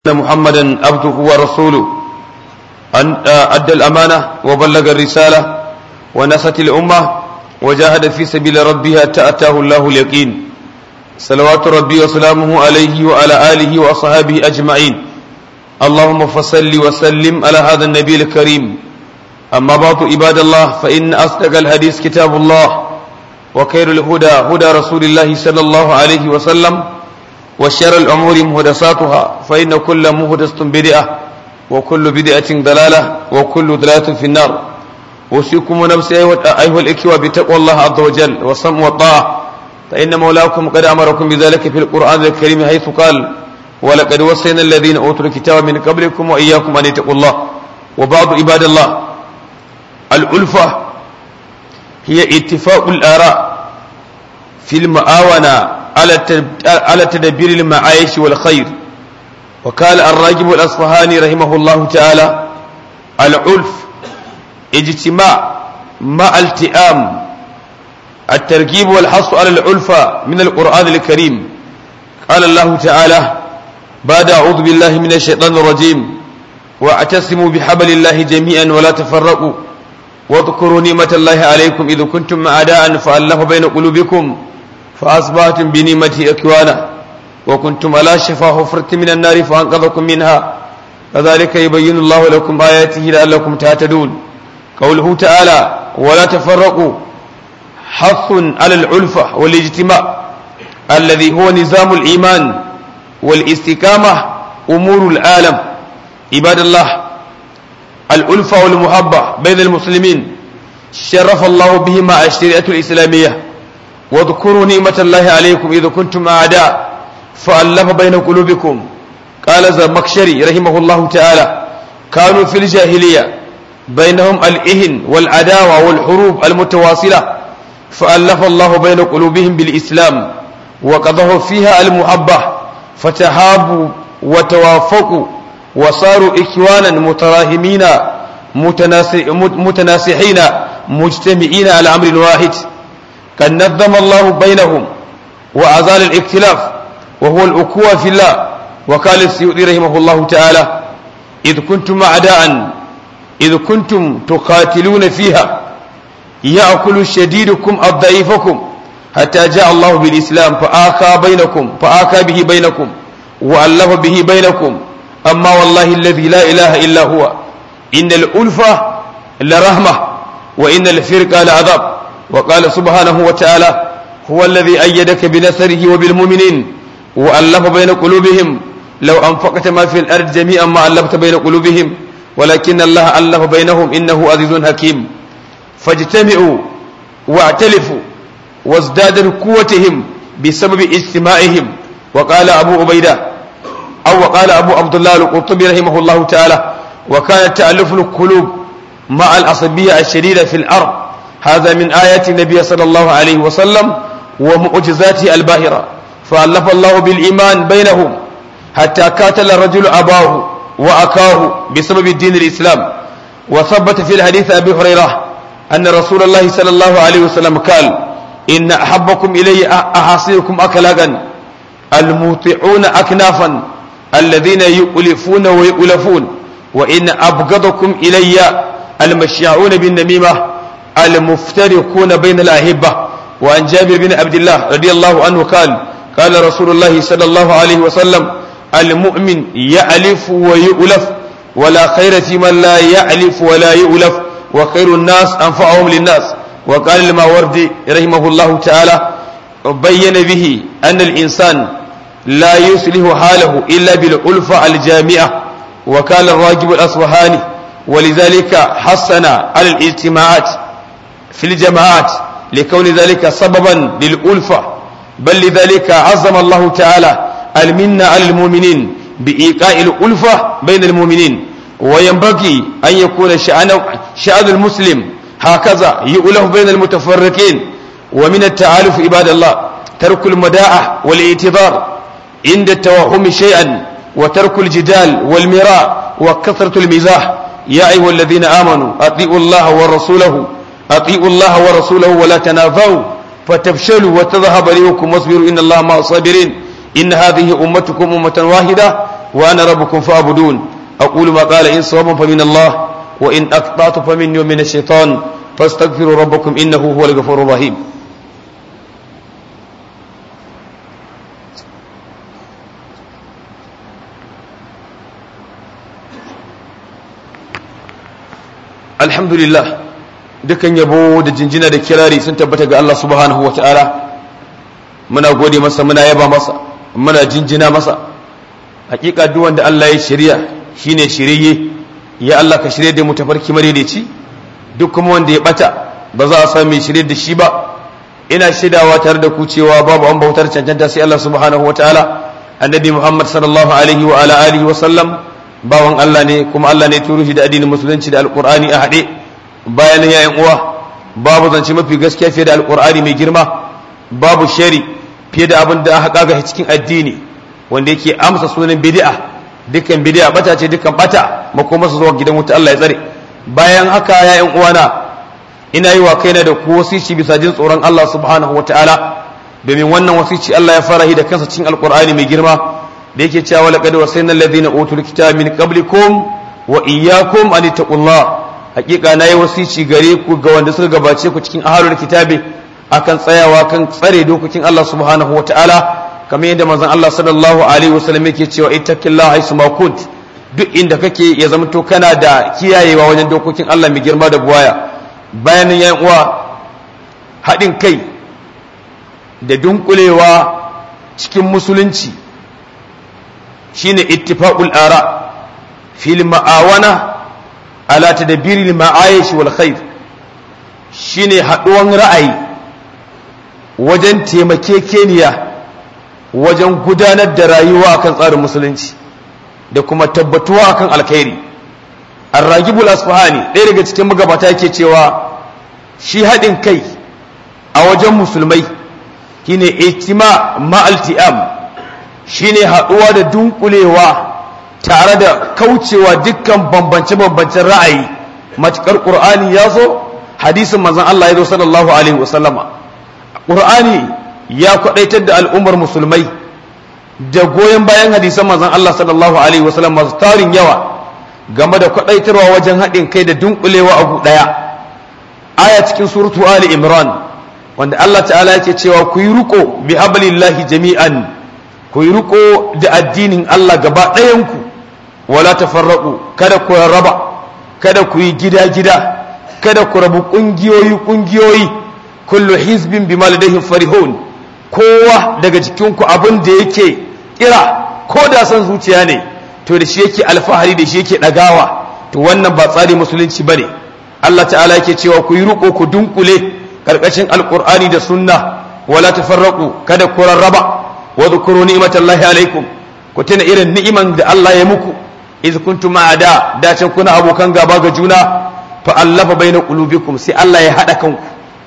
أن محمدا عبده ورسوله أن أدى الأمانة وبلغ الرسالة ونصت الأمة وجاهد في سبيل ربه حتى أتاه الله اليقين صلوات ربي وسلامه عليه وعلى آله وأصحابه أجمعين اللهم فصل وسلم على هذا النبي الكريم أما بعد عباد الله فإن أصدق الحديث كتاب الله وخير الهدى هدى رسول الله صلى الله عليه وسلم وشر الأمور مهدساتها فإن كل مهدسة بدعة وكل بدعة ضلالة وكل ضلالة في النار أوصيكم نفسي أيها الإخوة بتقوى الله عز وجل والصم والطاعة فإن مولاكم قد أمركم بذلك في القرآن الكريم حيث قال ولقد وصينا الذين أوتوا الكتاب من قبلكم وإياكم أن اتقوا الله وبعض عباد الله الألفة هي اتفاق الآراء في المعاونة على تدبير المعايش والخير وقال الراجب الأصفهاني رحمه الله تعالى العلف اجتماع مع التئام التركيب والحص على العلفة من القرآن الكريم قال الله تعالى بعد أعوذ بالله من الشيطان الرجيم واعتصموا بحبل الله جميعا ولا تفرقوا واذكروا نعمة الله عليكم إذ كنتم أعداء فألف بين قلوبكم فأصبحتم بنعمته إخوانا وكنتم على شفا حفرة من النار فأنقذكم منها كذلك يبين الله لكم آياته لعلكم تهتدون قوله تعالى ولا تفرقوا حث على العلفة والاجتماع الذي هو نظام الإيمان والاستقامة أمور العالم عباد الله الألفة والمحبة بين المسلمين شرف الله بهما الشريعة الإسلامية واذكروا نعمة الله عليكم إذا كنتم أعداء فألف بين قلوبكم قال زمكشري رحمه الله تعالى كانوا في الجاهلية بينهم الإهن والعداوة والحروب المتواصلة فألف الله بين قلوبهم بالإسلام وقضه فيها المحبة فتحابوا وتوافقوا وصاروا إخوانا متراهمين متناسحين مجتمعين على أمر واحد قد نظم الله بينهم وأزال الاختلاف وهو الأكوة في الله وقال السيوطي رحمه الله تعالى إذ كنتم أعداء إذ كنتم تقاتلون فيها يأكل شديدكم الضعيفكم حتى جاء الله بالإسلام فآكى بينكم فآكى به بينكم وألف به بينكم أما والله الذي لا إله إلا هو إن الألفة لرحمة وإن الفرقة لعذاب وقال سبحانه وتعالى هو الذي أيدك بنصره وبالمؤمنين وألف بين قلوبهم لو أنفقت ما في الأرض جميعا ما ألفت بين قلوبهم ولكن الله ألف بينهم إنه عزيز حكيم فاجتمعوا واعتلفوا وازدادوا قوتهم بسبب اجتماعهم وقال أبو عبيدة أو وقال أبو عبد الله القرطبي رحمه الله تعالى وكان تألف القلوب مع العصبية الشديدة في الأرض هذا من آيات النبي صلى الله عليه وسلم ومعجزاته الباهرة فألف الله بالإيمان بينهم حتى قاتل الرجل أباه وأكاه بسبب الدين الإسلام وثبت في الحديث أبي هريرة أن رسول الله صلى الله عليه وسلم قال إن أحبكم إلي أحاصيكم أكلاقا الموطعون أكنافا الذين يؤلفون ويؤلفون وإن أبغضكم إلي المشيعون بالنميمة المفترقون بين الأحبة وعن جابر بن عبد الله رضي الله عنه قال قال رسول الله صلى الله عليه وسلم المؤمن يألف ويؤلف ولا خير في من لا يألف ولا يؤلف وخير الناس أنفعهم للناس وقال الماوردي رحمه الله تعالى بين به أن الإنسان لا يصلح حاله إلا بالألفة الجامعة وقال الراجب الأصفهاني ولذلك حسن على الاجتماعات في الجماعات لكون ذلك سببا للألفة بل لذلك عظم الله تعالى المنة على المؤمنين بإيقاء الألفة بين المؤمنين وينبغي أن يكون شأن, شأن المسلم هكذا يؤلف بين المتفرقين ومن التعالف عباد الله ترك المداعة والاعتذار عند التوهم شيئا وترك الجدال والمراء وكثرة المزاح يا أيها الذين آمنوا أطيعوا الله ورسوله أطيعوا الله ورسوله ولا تنافوا فتفشلوا وتذهب ريحكم واصبروا إن الله مع الصابرين إن هذه أمتكم أمة واحدة وأنا ربكم فاعبدون أقول ما قال إن صوابا فمن الله وإن أقطعت فمني ومن الشيطان فاستغفروا ربكم إنه هو الغفور الرحيم alhamdulillah dukan yabo da jinjina da kirari sun tabbata ga Allah subhanahu wata'ala muna gode masa muna yaba masa muna jinjina masa hakika duk wanda Allah ya shirya shine shirye ya Allah ka shirye da mu tafarki madaidaici duk kuma wanda ya bata ba za a san mai shirye da shi ba ina shaidawa tare da ku cewa babu an bautar cancanta sai Allah subhanahu wata'ala annabi Muhammad sallallahu alaihi wa ala alihi wa sallam bawan Allah ne kuma Allah ne turo shi da addinin musulunci da alkur'ani a haɗe bayan yayin uwa babu zance mafi gaskiya fiye da alkur'ani mai girma babu shari fiye da abin da aka kaga cikin addini wanda yake amsa sunan bid'a dukkan bid'a bata ce dukkan bata makoma su zuwa gidan wuta Allah ya tsare bayan haka yayin uwana ina yi wa kaina da ku wasici bisa jin tsoron Allah subhanahu wataala domin wannan wasici Allah ya fara da kansa cikin alkur'ani mai girma da yake cewa laqad wasayna alladhina utul kitaba min qablikum wa iyyakum an taqullah hakika nayi wasici gare ku ga wanda suka gabace ku cikin ahlul kitabi akan tsayawa kan tsare dokokin Allah subhanahu wataala kamar yadda manzon Allah sallallahu alaihi wasallam yake cewa ittaqillaha haythu ma kunt duk inda kake ya zama to kana da kiyayewa wajen dokokin Allah mai girma da buwaya bayan yan uwa haɗin kai da dunkulewa cikin musulunci shine ittifaqul ara fil ma'awana ala tadbiril ma'ayish wal khair shine haduwan ra'ayi wajen taimakekeniya wajen gudanar da rayuwa akan tsarin musulunci da kuma tabbatuwa akan alkhairi ar-ragibul asfahani ɗaya daga cikin magabata yake cewa shi haɗin kai a wajen musulmai shine ijtima ma'al shine haɗuwa da dunkulewa tare da kaucewa dukkan bambance-bambancen ra'ayi matuƙar ƙur'ani ya zo hadisin manzan Allah ya zo sallallahu alaihi wasallama ƙur'ani ya kwaɗaitar da al'ummar musulmai da goyon bayan hadisan manzan Allah sallallahu alaihi wasallam masu tarin yawa game da kwaɗaitarwa wajen haɗin kai da dunkulewa abu ɗaya aya cikin suratu ali imran wanda Allah ta'ala yake cewa ku yi riko bi hablillahi jami'an ku yi riko da addinin Allah gaba ɗayanku wala tafarraku kada ku raba kada ku yi gida-gida kada ku rabu ƙungiyoyi-ƙungiyoyi kullu hizbin bima ladayhim farihun kowa daga cikinku abin da yake kira ko da san zuciya ne to da shi yake alfahari da shi yake ɗagawa to wannan ba tsari musulunci bane Allah ta'ala yake cewa ku yi riko ku dunkule karkashin alqur'ani da sunna wala tafarraku kada ku rarraba wa dhkuru ni'matallahi alaikum ku tuna irin ni'iman da Allah ya muku iz kuntum ma'ada da can kuna abokan gaba ga juna fa allafa baina qulubikum sai Allah ya hada kanku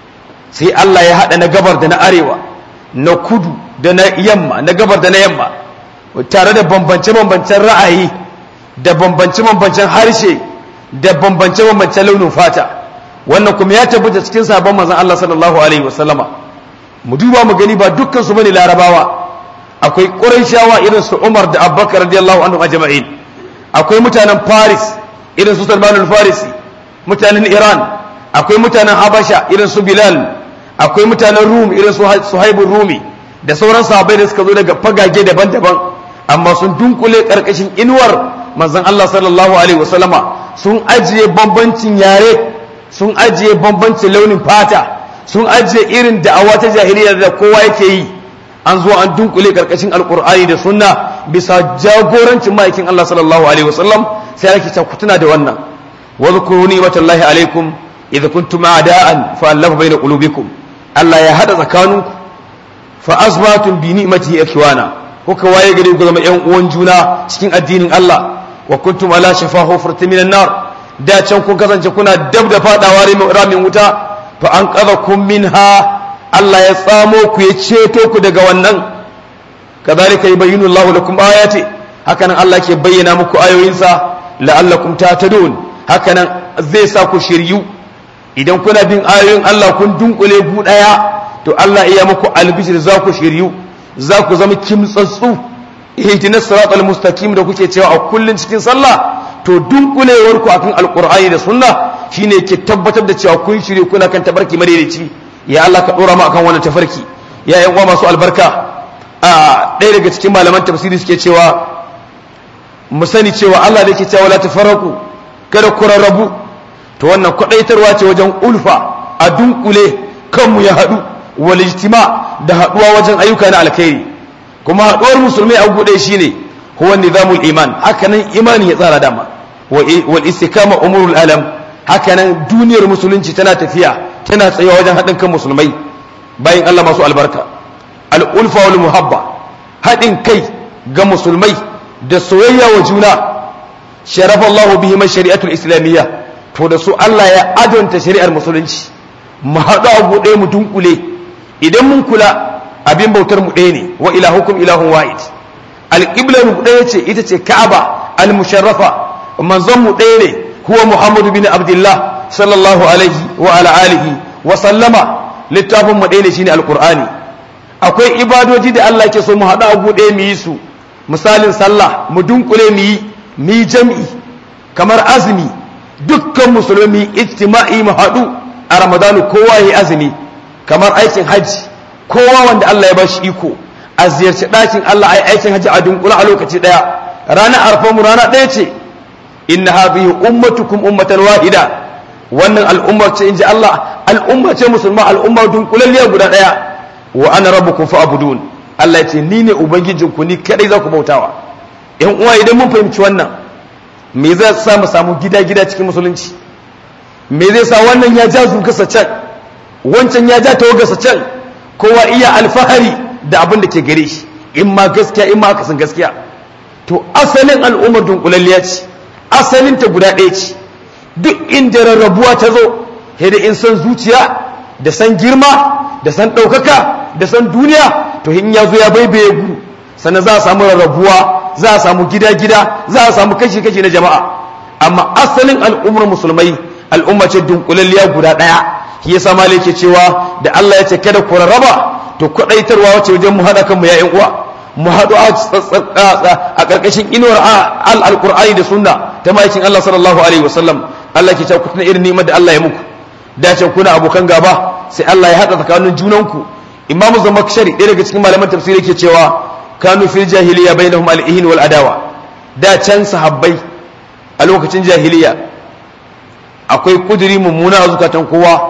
sai Allah ya hada na gabar da na arewa na kudu da na yamma na gabar da na yamma tare da bambance bambancen ra'ayi da bambance bambancen harshe da bambance bambancen launin fata wannan kuma ya tabbata cikin sabon manzon Allah sallallahu alaihi wasallama mu duba mu gani ba dukkan su bane larabawa akwai ƙurayshawa irin su Umar da Abubakar radiyallahu anhu ajma'in akwai mutanen Paris irin su Salman al-Farisi mutanen Iran akwai mutanen Habasha irin su Bilal akwai mutanen Rum irin su Suhaibur Rumi da sauran sahabbai da suka zo daga fagage daban-daban amma sun dunkule karkashin inuwar manzon Allah sallallahu alaihi wasallama sun ajiye bambancin yare sun ajiye bambancin launin fata sun ajiye irin da'awa ta jahiliya da kowa yake yi an zo an dunkule karkashin alkur'ani da sunna bisa jagorancin ma'aikin Allah sallallahu alaihi wasallam sai ake ta kutuna da wannan wa zkuru ni'matallahi alaikum idza kuntum a'da'an fa allafa baina qulubikum Allah ya hada tsakaninku fa asbatum bi ni'matihi ikhwana kuka waye gare ku zama yan uwan juna cikin addinin Allah wa kuntum ala shafa hufratin minan nar da can kun kasance kuna dab da fadawa ramin wuta fa an qadhakum minha Allah ya tsamo ku ya ceto ku daga wannan kadhalika yubayyinu Allahu lakum ayati hakanan Allah ke bayyana muku ayoyinsa la'allakum tahtadun hakanan zai sa ku shiryu idan kuna bin ayoyin Allah kun dunkule gu daya to Allah iya muku albishir za ku shiryu za ku zama kimtsatsu ihdinas siratal mustaqim da kuke cewa a kullun cikin sallah to dunkulewar ku akan alqur'ani da sunna shine ke tabbatar da cewa kun shirye kuna kan tabarki madaidaici ya Allah ka dora mu akan wannan tafarki ya yan uwa masu albarka a ɗaya daga cikin malaman tafsiri suke cewa mu sani cewa Allah da yake cewa la tafarraqu kada ku rarrabu to wannan kwadaitarwa ce wajen ulfa a dunkule kanmu ya haɗu wal ijtima da haɗuwa wajen ayyuka na alkhairi kuma haɗuwar musulmai a gude shine huwa nizamul iman hakanan imani ya tsara dama wal istikama umurul alam hakanan duniyar musulunci tana tafiya tana tsayawa wajen haɗin kan musulmai bayan Allah masu albarka al-ulfa wal muhabba haɗin kai ga musulmai da soyayya wa juna sharafa Allah bihi man shari'atul islamiyya to da su Allah ya adonta shari'ar musulunci mu haɗu a buɗe mu dunkule idan mun kula abin bautar mu ɗaya ne wa ilahukum ilahun wahid alƙiblar mu ɗaya ce ita ce ka'aba al-musharrafa manzon mu ɗaya ne huwa muhammadu bin abdullah sallallahu alaihi wa ala alihi wa sallama littafin mu ɗaya ne shine alqur'ani akwai ibadoji da Allah ke so mu haɗu a buɗe mu yi su misalin sallah mu dunkule mu yi mu yi jam'i kamar azumi dukkan musulmi ijtima'i mu haɗu a ramadanu kowa yi azumi kamar aikin hajji kowa wanda Allah ya bashi iko a ziyarci ɗakin Allah a yi aikin hajji a dunkula a lokaci ɗaya ranar arfamu rana ɗaya ce inna hadhihi ummatukum ummatan wahida wannan al'ummar ce inji Allah al'umma ce musulma al'umma dunkulalliya guda ɗaya wa ana rabbukum fa'budun Allah ya ce ni ne ubangijinku ni kadai za ku bautawa yan uwa idan mun fahimci wannan me zai sa mu samu gida-gida cikin musulunci me zai sa wannan ya ja zugarsa can wancan ya ja tawagarsa can kowa iya alfahari da abin da ke gare shi in ma gaskiya in ma akasin gaskiya to asalin al'ummar dunkulalliya ce asalin ta guda ɗaya ce duk inda rarrabuwa ta zo da in san zuciya da san girma da san ɗaukaka da san duniya to in ya zo ya baibaye gu sannan za a samu rarrabuwa za a samu gida-gida za a samu kashi-kashi na jama'a amma asalin al'ummar musulmai al'umma ce dunkulalliya guda ɗaya shi yasa malai ke cewa da Allah ya ce kada ku rarraba to kwadaitarwa wace wajen mu haɗa kanmu ya uwa mu haɗu a ƙarƙashin inuwar al-alƙur'ani da sunna ta ma'aikin Allah sallallahu alaihi wasallam Allah ke cewa ku tuna irin ni'imar da Allah ya muku dace kuna abokan gaba sai Allah ya haɗa tsakanin junanku imamu zamakshari ɗaya daga cikin malaman tafsiri ke cewa kanu fil jahiliya bainahum al-ihin wal adawa da can sahabbai a lokacin jahiliya akwai kuduri mummuna a zukatan kowa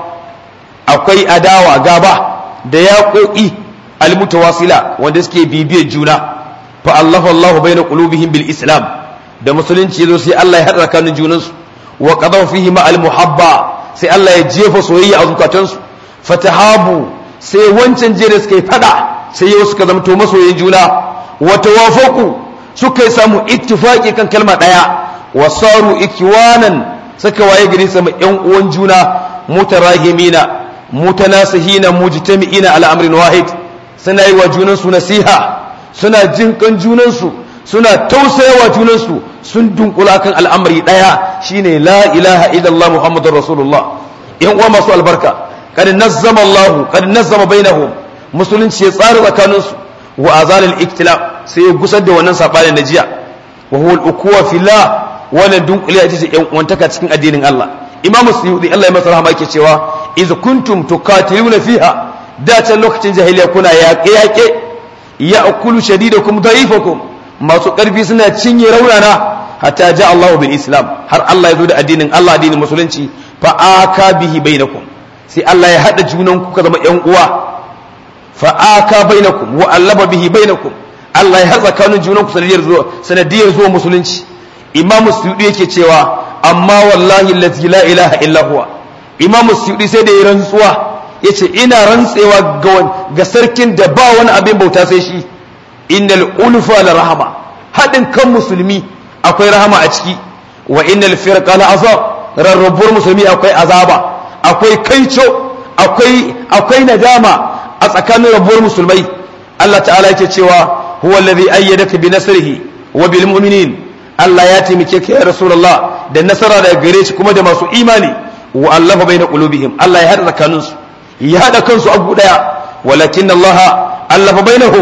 akwai adawa gaba da yaƙoƙi almutawasila wanda suke bibiyar juna fa Allahu Allahu baina qulubihim bil islam da musulunci yazo sai Allah ya hada tsakanin junansu wa qadaw fihi ma al muhabba sai Allah ya jefa soyayya a zukatansu fatahabu sai wancan je da suka yi fada sai yau suka zama to masoyin juna wa tawafaku suka samu ittifaqi kan kalma daya wa saru ikwanan suka waye gari sama yan uwan juna mutarahimina mutanasihina mujtami'ina ala amrin wahid suna yi wa junansu nasiha suna jin kan junansu suna tausayawa junansu sun dunkula kan al'amari daya shine la ilaha illallah muhammadur rasulullah yan uwa masu albarka kad nazzama Allah kad nazzama bainahum musulunci ya tsara tsakaninsu wa azalil iktilaf sai ya gusar da wannan sabanin najiya wa huwa al-ukuwa fillah wannan dunkule ita ce yan uwantaka cikin addinin Allah imamu suyudi Allah ya masa rahama yake cewa iz kuntum tuqatiluna fiha da can lokacin jahiliya kuna yaƙe yaƙe ya akulu shadidakum da'ifakum masu ƙarfi suna cinye raunana hatta ja Allahu bil islam har Allah ya zo da addinin Allah addinin musulunci fa aka bihi bainakum sai Allah ya hada junan ku ka zama ƴan uwa fa aka bainakum wa allaba bihi bainakum Allah ya haɗa tsakanin junan ku sanadiyar zuwa sanadiyar zuwa musulunci imamu suyudi yake cewa amma wallahi allazi la ilaha illa huwa imamu suyudi sai da ya rantsuwa yace ina rantsewa ga sarkin da ba wani abin bauta sai shi innal ulfa la rahama hadin kan musulmi akwai rahama a ciki wa innal firqa la azab rarrabuwar musulmi akwai azaba akwai kaico akwai akwai nadama a tsakanin rabuwar musulmai Allah ta'ala yake cewa huwa alladhi ayyadaka bi nasrihi wa bil mu'minin Allah ya taimake ka ya rasulullah da nasara daga gare shi kuma da masu imani wa allafa baina qulubihim Allah ya hada tsakaninsu ya hada kansu abu daya walakin Allah allafa bainahum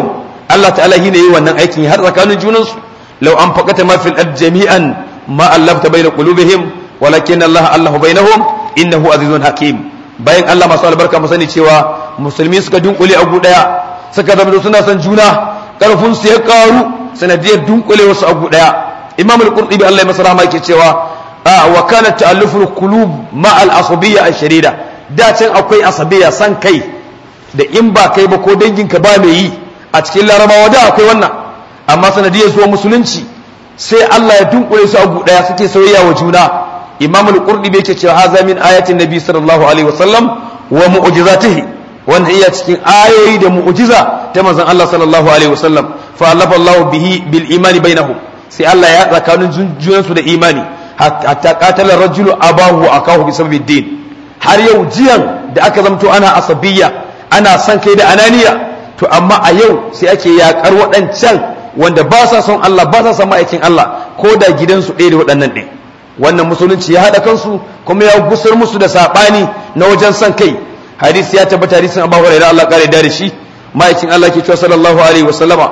Allah ta'ala shine yi wannan aikin har tsakanin junansu law an faqata ma fil ard jami'an ma allafta bayna qulubihim walakin Allah allahu bainahum innahu azizun hakim bayan Allah masu albarka mu sani cewa musulmi suka dunkule a daya suka zama suna son juna karfin su ya karu sanadiyar dunkule wasu a daya imam al-qurtubi Allah ya masa rahama yake cewa wa kana ta'alluful qulub ma al-asabiyya ash-sharida da can akwai asabiyya san kai da in ba kai ba ko danginka ba mai yi a cikin larabawa da akwai wannan amma sanadiyar zuwa musulunci sai Allah ya dunkule su a daya suke soyayya wa juna imam al-qurtubi yake cewa haza min ayatin nabi sallallahu alaihi wasallam wa mu'jizatihi wanda iya cikin ayoyi da mu'jiza ta manzon Allah sallallahu alaihi wasallam fa allafa Allah bihi bil imani bainahum sai Allah ya tsakanin junansu da imani hatta qatala rajulu abahu akahu bi sababi din har yau jiyan da aka zamto ana asabiyya ana san kai da ananiya to amma a yau sai ake yakar waɗancan wanda ba sa son Allah ba sa son ma'aikin Allah ko da gidansu ɗaya da waɗannan ɗin wannan musulunci ya haɗa kansu kuma ya gusar musu da saɓani na wajen son kai hadisi ya tabbata hadisin Abu Hurairah Allah kare da shi ma'aikin Allah ke cewa sallallahu alaihi wa sallama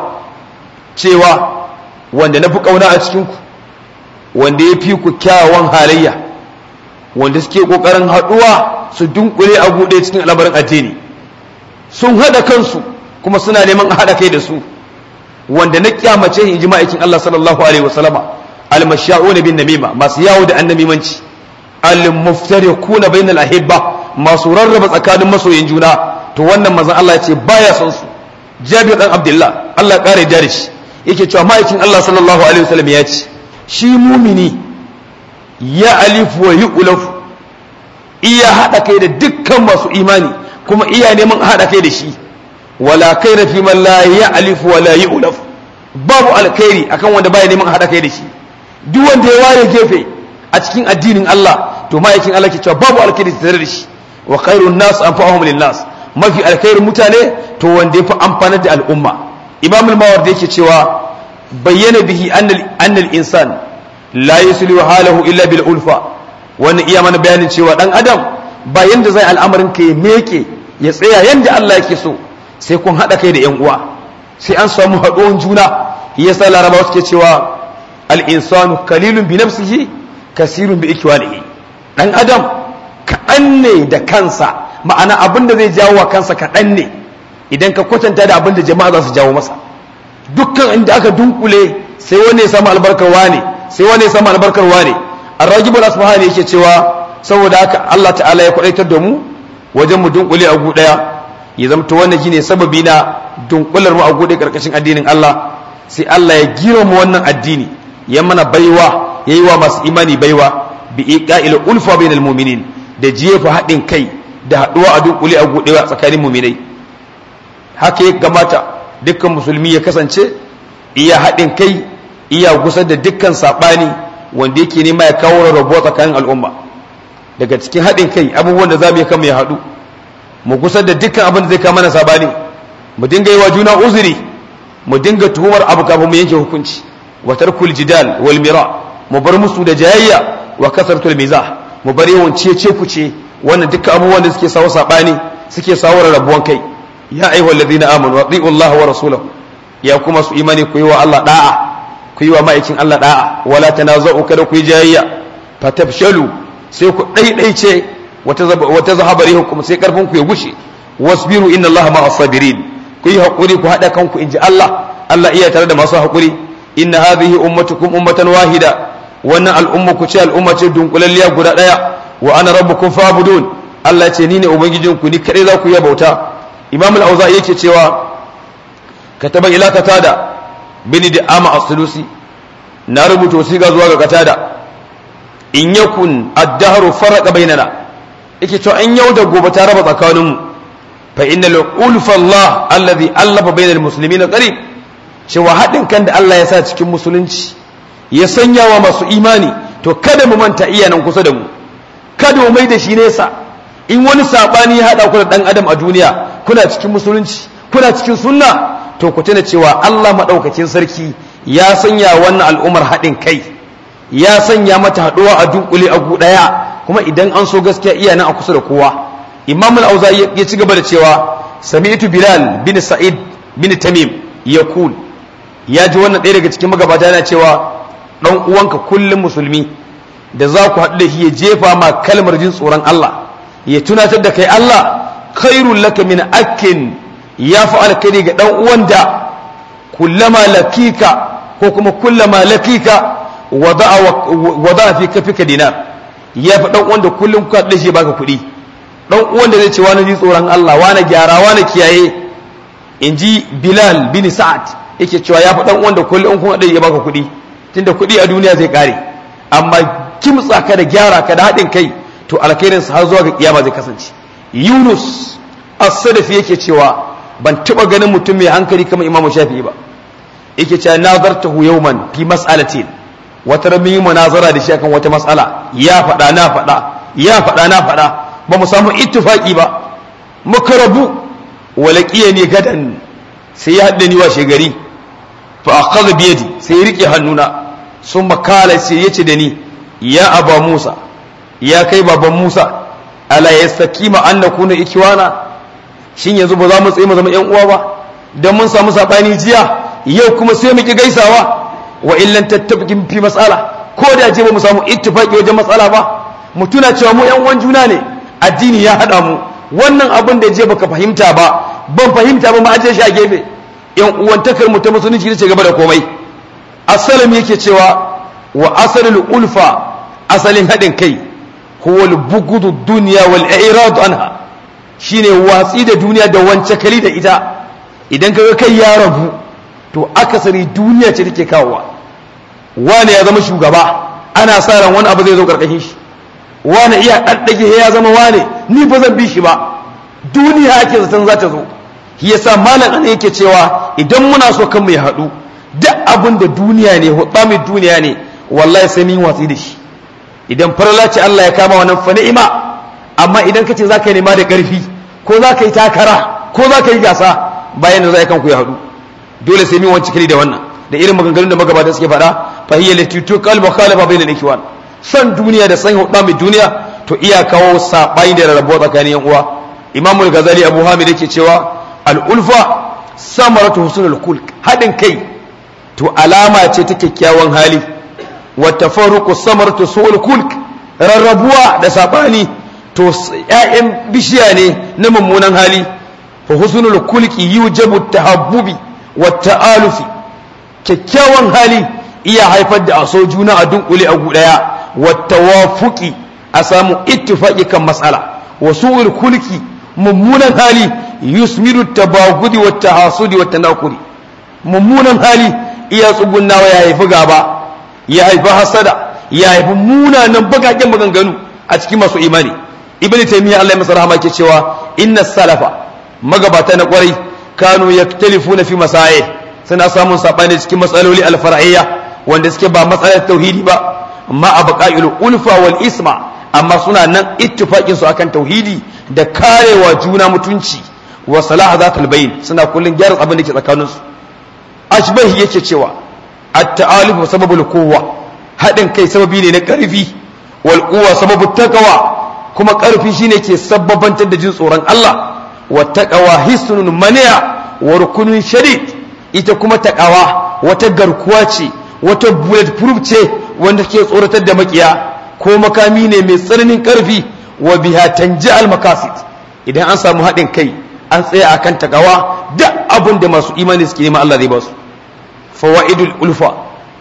cewa wanda na fi kauna a cikin ku wanda ya fi ku kyawawan halayya wanda suke kokarin haɗuwa su dunkule a buɗe cikin al'amarin addini sun haɗa kansu kuma suna neman a haɗa kai da su wanda na kyamace in ji ma'aikin Allah sallallahu alaihi wa sallama al-masha'un bin namima masu yawo da annamimanci al-muftariquna bainal ahibba masu rarraba tsakanin masoyin juna to wannan manzon Allah ya ce baya son su Jabir dan Abdullah Allah ya kare da shi yake cewa ma'aikin Allah sallallahu alaihi wasallam ya ce shi mumini ya alifu wa yu'laf iya hada kai da dukkan masu imani kuma iya neman hada kai da shi wala kaira fi man la ya'lifu wa la yu'laf babu alkhairi akan wanda baya neman hada kai da shi duk wanda ya ware gefe a cikin addinin Allah to ma'aikin Allah ke cewa babu alkhairi tare da shi wa khairun nas anfa'uhum lin nas mafi alkhairin mutane to wanda yafi amfanar da al'umma imam al-mawardi yake cewa bayyana bihi annal annal insan la yuslihu halahu illa bil ulfa wannan iya mana bayanin cewa dan adam ba yanda zai al'amarin ka ya meke ya tsaya yanda Allah yake so sai kun hada kai da yan uwa sai an samu haɗuwan juna yasa larabawa suke cewa al-insanu qalilun bi nafsihi kasirun bi ikwanihi dan adam kaɗan ne da kansa ma'ana abin da zai jawo wa kansa kaɗan ne idan ka kwatanta da abin da jama'a za su jawo masa dukkan inda aka dunkule sai wani ya samu albarkar wane sai wani ya samu albarkar wane ar-ragib al-asfahani yake cewa saboda haka Allah ta'ala ya kwadaitar da mu wajen mu dunkule a gu daya ya zamto wannan shine sababi na dunkular mu a gu karkashin addinin Allah sai Allah ya gira mu wannan addini ya mana baiwa yayi wa masu imani baiwa bi iqa'il ulfa bainal mu'minin da jefa haɗin kai da haɗuwa a dunkule a gudewa tsakanin mu'minai haka ya gamata dukkan musulmi ya kasance iya haɗin kai iya gusar da dukkan saɓani wanda yake nema ya kawo rabuwa tsakanin al'umma daga cikin haɗin kai abubuwan da za mu yi kama ya haɗu mu gusar da dukkan abin da zai kama na saɓani mu dinga yi wa juna uzuri mu dinga tuhumar abu kafin mu yanke hukunci wa tarkul jidal wal mira mu bar musu da jayayya wa kasartul mizah mu bar yawan cece kuce wannan dukkan abubuwan da suke sawo saɓani suke sawo rabuwan kai ya ayyuhal ladina amanu wa Allah wa rasulahu ya kuma su imani ku yi wa Allah da'a ku yi wa ma'aikin Allah da'a wala tanaza'u kada ku yi jayayya fatafshalu sai ku daidaice wata wata zahabari hukum sai karfin ku ya gushe wasbiru inna Allah ma'as sabirin ku yi hakuri ku hada kanku inji Allah Allah iya tare da masu hakuri inna hadhihi ummatukum ummatan wahida wannan al'umma ku ce al'umma ce dunkulalliya guda daya wa ana rabbukum fa'budun Allah ya ce ni ne ubangijinku ni kadai za ku yi bauta imam al-auza'i yake cewa kataba ila katada bin da ama as-sulusi na rubuta wasiqa zuwa ga katada in yakun ad-dahru faraqa bainana yake cewa an yau da gobe ta raba tsakanin mu fa innal ulfa Allah alladhi allafa bainal muslimina qarib cewa hadin kan da Allah ya sa cikin musulunci ya sanya wa masu imani to kada mu manta iyanan kusa da mu kada mu mai da shi nesa in wani sabani ya hada ku da dan adam a duniya kuna cikin musulunci kuna cikin sunna to ku tuna cewa Allah madaukakin sarki ya sanya wannan al'umar haɗin kai ya sanya mata haɗuwa a dunkule a gu ɗaya kuma idan an so gaskiya iya nan a kusa da kowa imam al-auza'i ya ci gaba da cewa sami'tu bilal bin sa'id bin tamim yaqul ya ji wannan ɗaya daga cikin magabata yana cewa dan uwanka kullum musulmi da za ku haɗu da shi ya jefa ma kalmar jin tsoron Allah ya tunatar da kai Allah khairul laka min akin ya fi alkhairi ga dan uwan da kullama lakika ko kuma kullama lakika wada'a fi kafika dinar ya fi dan uwan da kullum ku haɗu da shi ya baka kuɗi dan uwan da zai ce wani ji tsoron Allah wani gyara wani kiyaye in ji Bilal bin Sa'ad yake cewa ya fi dan uwan da kullum kun haɗu ya baka kuɗi tunda kuɗi a duniya zai kare amma kimtsa ka da gyara ka da haɗin kai to alkhairin har zuwa ga kiyama zai kasance Yunus as-Sadafi yake cewa ban taba ganin mutum mai hankali kamar Imam Shafi'i ba yake cewa nazartahu yawman fi mas'alatin wata rami munazara da shi akan wata mas'ala ya faɗa na faɗa ya faɗa na faɗa ba mu samu ittifaqi ba muka rabu walaqiya ne gadan sai ya haɗa ni washe gari fa akhadha bi yadi sai ya rike hannuna sun makala sai ya ce da ni ya aba Musa ya kai baban Musa ala yastakima an nakuna ikiwana shin yanzu ba za mu tsaye mu zama yan uwa ba dan mun samu sabani jiya yau kuma sai mu ki gaisawa wa illan tattabiqin fi mas'ala ko da je ba mu samu ittifaqi wajen matsala ba mu tuna cewa mu yan uwan juna ne addini ya hada mu wannan abin da je baka fahimta ba ban fahimta ba ma aje shi a gefe yan uwantakar mu ta musulunci ce gaba da komai asalam yake cewa wa asalul ulfa asalin haɗin kai huwa al-bughdu dunya wal i'rad anha shine watsi da duniya da wance kali da ita idan kaga kai ya rabu to akasari duniya ce take kawowa wani ya zama shugaba ana sa ran wani abu zai zo karkashin shi wani iya daddage ya zama wani ni ba zan bi shi ba duniya ake zaton za ta zo shi yasa malam ana yake cewa idan muna so kan mu ya haɗu duk abin da duniya ne hudda mai duniya ne wallahi sai mun watsi da shi idan farla ce Allah ya kama wannan fa ni'ima amma idan kace zaka nema da karfi ko zaka yi takara ko zaka yi gasa bayan da zai kanku ya hadu dole sai mun wanci kiri da wannan da irin maganganun da magabata suke faɗa fa hiya lati tuqal mukhalafa bainal ikwan san duniya da san hudda mai duniya to iya kawo sabani da rarrabuwa tsakanin yan uwa imamul ghazali abu hamid yake cewa al ulfa samaratu husnul khulq hadin kai to alama ce ta kyakkyawan hali wata faruku samartu su'ul kulk rarrabuwa da sabani to ƴaƴan bishiya ne na mummunan hali fa husnul kulki yujabu tahabbubi wa ta'alufi kyakkyawan hali iya haifar da aso juna a dunkule a gudaya wa tawafuqi a samu ittifaqi kan mas'ala wa su'ul kulki mummunan hali yusmiru tabagudi wa tahasudi wa tanakuri mummunan hali iya tsugunnawa ya haifi gaba ya haifi hasada ya haifi munanan bagaken maganganu a cikin masu imani ibn taymiya Allah ya masa rahama ke cewa inna salafa magabata na kwarai kanu yaktalifuna fi masail suna samun sabani cikin matsaloli alfar'iyya wanda suke ba matsalar tauhidi ba amma a baqa'il ulfa wal isma amma suna nan ittifaqin su akan tauhidi da karewa juna mutunci wa salah zatul bayn suna kullun gyara abin da ke tsakaninsu ashbahi yake cewa at-ta'aluf sababul quwwa hadin kai sababi ne na karfi wal quwwa sababu taqwa kuma karfi shine ke sababantar da jin tsoron Allah wa taqwa hisnun mani'a wa rukunun shadid ita kuma taqwa wata garkuwa ce wata bulletproof ce wanda ke tsoratar da makiya ko makami ne mai tsananin karfi wa biha tanji al makasid idan an samu hadin kai an tsaya akan taqwa duk abin da masu imani suke nema Allah zai ba su fawaidul ulfa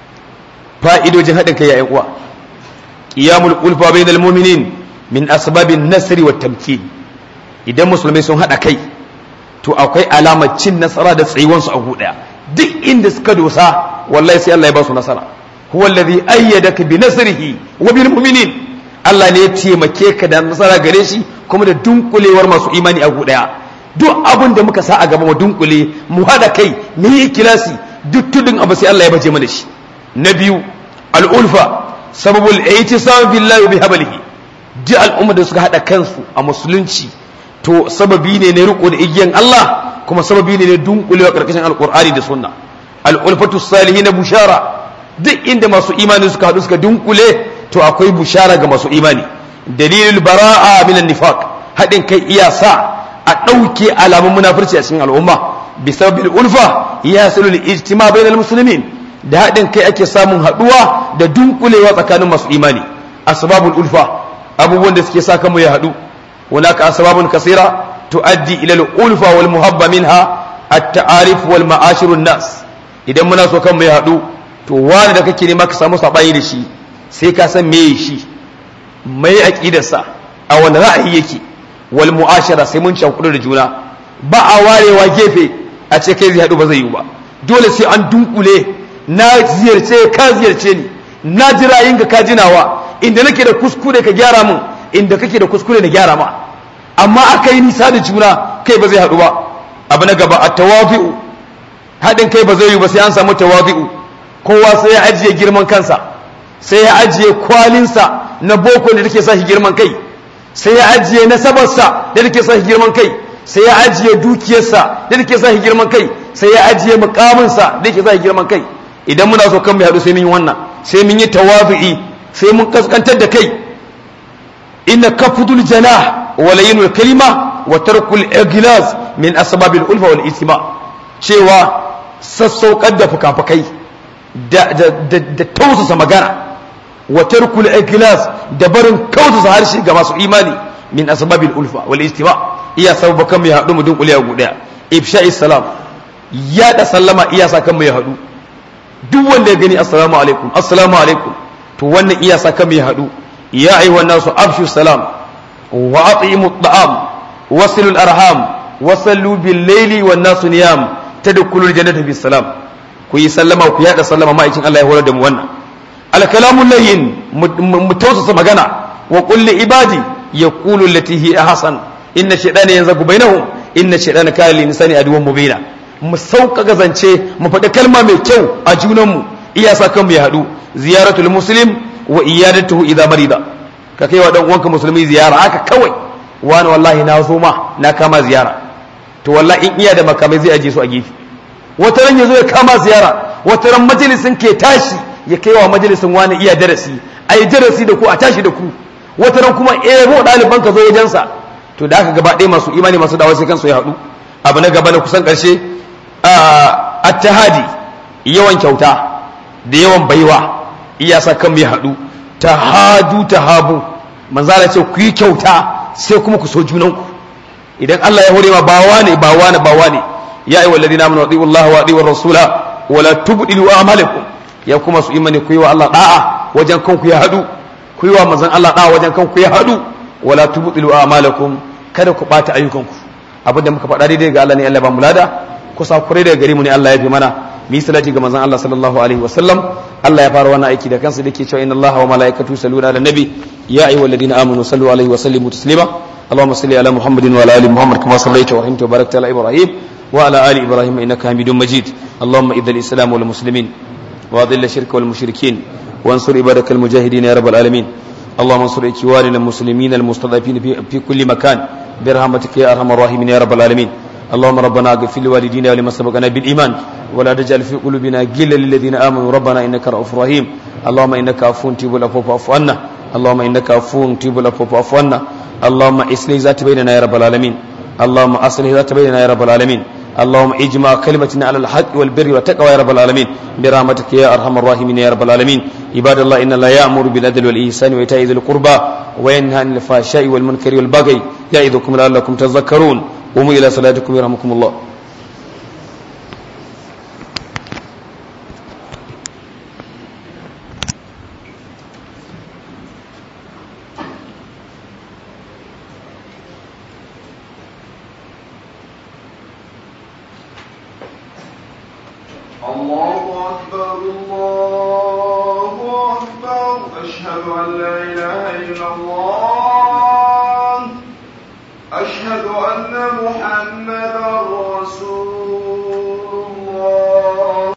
fa'idojin haɗin kai yayin uwa qiyamul ulfa bainal mu'minin min asbabin nasri wat tamkin idan musulmai sun haɗa kai to akwai alamar cin nasara da tsayuwan su a guda duk inda suka dosa wallahi sai Allah ya ba su nasara huwa alladhi ayyadaka bi nasrihi wa bil mu'minin Allah ne ya taimake ka da nasara gare shi kuma da dunkulewar masu imani a guda duk abin da muka sa a gaba mu dunkule mu haɗa kai mu yi kilasi duk tudun abu sai Allah ya baje mana shi na biyu al'ulfa sababul ihtisam billahi bi hablihi duk al'umma da suka hada kansu a musulunci to sababi ne na riko da igiyan Allah kuma sababi ne na dunkulewa karkashin alqur'ani da sunna al'ulfatu salihin bushara duk inda masu imani suka hadu suka dunkule to akwai bushara ga masu imani dalilul bara'a minan nifaq hadin kai iya sa a ɗauke alamun munafurci a cikin al'umma بسبب الألفة يحصل الاجتماع بين المسلمين da haɗin kai ake samun haɗuwa da dunkulewa tsakanin masu imani asbabul ulfa abubuwan da suke sa kanmu ya haɗu hunaka asbabun kasira tuaddi ila al-ulfa wal muhabba minha at-ta'arif wal ma'ashir nas idan muna so kanmu ya haɗu to wani da kake nema ka samu saɓani da shi sai ka san meye shi mai aƙidarsa a wani ra'ayi yake wal mu'ashara sai mun cakudu da juna ba a warewa gefe a ce kai zai haɗu ba zai yi ba dole sai an dunkule na ziyarce ka ziyarce ni na ji ra'ayinka ka jinawa inda nake da kuskure ka gyara min inda kake da kuskure na gyara ma amma aka yi nisa da juna kai ba zai haɗu ba abu na gaba a tawafi'u haɗin kai ba zai yi ba sai an samu tawafi'u kowa sai ya ajiye girman kansa sai ya ajiye kwalinsa na boko da take sa shi girman kai sai ya ajiye nasabarsa da take sa shi girman kai sai ya ajiye dukiyarsa da take sa shi girman kai sai ya ajiye mukaminsa da take sa shi girman kai idan muna so kan mu haɗu sai mun yi wannan sai mun yi tawafi'i sai mun kaskantar da kai inna kafudul janah wa layinul kalima wa tarkul iglas min asbabil ulfa wal istima cewa sassaukar da fukafukai da da tausasa magana wa tarkul iglas da barin kautasa harshe ga masu imani min asbabil ulfa wal istima iya sababa kan mai haɗu mu dunkule a guda ifsha'is salam ya da sallama iya sa kan mai haɗu duk wanda ya gani assalamu alaikum assalamu alaikum to wannan iya sa kan mai haɗu ya ayyuhan nasu afshu salam wa atimu at'am wasilul arham wasallu bil layli wan nasu niyam tadkhulul jannata bis salam ku yi sallama ku yada sallama ma'aikin Allah ya horar da mu wannan al kalamu layyin mu tausasa magana wa qul li ibadi yaqulu allati hi ahsan inna shaytana yanzagu bainahum inna shaytana kana lil insani aduwwan mubina mu sauƙaƙa zance mu faɗi kalma mai kyau a junanmu iya sa kanmu ya haɗu ziyaratul muslim wa iyadatuhu idza marida ka kai wa dan uwanka musulmi ziyara haka kawai wani wallahi na zo ma na kama ziyara to wallahi in iya da makamai zai aje su a gefe wata ran yazo ya kama ziyara wata ran majalisin ke tashi ya kai wa majalisin wani iya darasi ai darasi da ku a tashi da ku wata ran kuma eh ro ɗaliban ka zo wajensa to da aka gaba ɗaya masu imani masu dawa sai kansu ya haɗu abu na gaba na kusan ƙarshe attahadi yawan kyauta da yawan baiwa iya sa kan mai haɗu tahadu tahabu manzala ce ku yi kyauta sai kuma ku so junanku idan Allah ya hore ma bawa ne bawa ne bawa ne ya ayyuhal ladina amanu atiiu Allah wa atiiu rasula wa la tubdilu a'malakum ya kuma su imani ku yi wa Allah da'a wajen kanku ya haɗu ku yi wa manzon Allah da'a wajen kanku ya haɗu wa la tubdilu a'malakum kada ku bata ayyukanku abinda muka faɗa daidai ga Allah ne Allah ba mu lada kusa kurai daga gare mu ne Allah ya fi mana mu yi salati ga manzon Allah sallallahu alaihi wasallam Allah ya fara wannan aiki da kansa dake cewa inna Allah wa malaikatu yusalluna ala nabi ya ayyuhalladhina amanu sallu alaihi wa sallimu taslima اللهم صل على محمد وعلى ال محمد كما صليت ورحمت وباركت على ابراهيم وعلى ال ابراهيم انك حميد مجيد اللهم اذل الاسلام والمسلمين واذل الشرك والمشركين وانصر عبادك المجاهدين يا رب العالمين اللهم انصر اخواننا المسلمين المستضعفين في, في كل مكان برحمتك يا ارحم الراحمين يا رب العالمين اللهم ربنا اغفر لوالدينا ولمن سبقنا بالايمان ولا تجعل في قلوبنا غلا للذين امنوا ربنا انك رؤوف رحيم اللهم انك عفو تجيب العفو فاعف عنا اللهم انك عفو تجيب العفو فاعف عنا اللهم اصلح ذات بيننا يا رب العالمين اللهم اصلح ذات بيننا يا رب العالمين اللهم اجمع كلمتنا على الحق والبر والتقوى يا رب العالمين برحمتك يا ارحم الراحمين يا رب العالمين عباد الله ان الله يامر بالعدل والاحسان وايتاء ذي القربى وينهى عن الفحشاء والمنكر والبغي يعظكم لعلكم تذكرون قوموا الى صلاتكم يرحمكم الله الله أكبر الله أكبر أشهد أن لا إله إلا الله أشهد أن محمدا رسول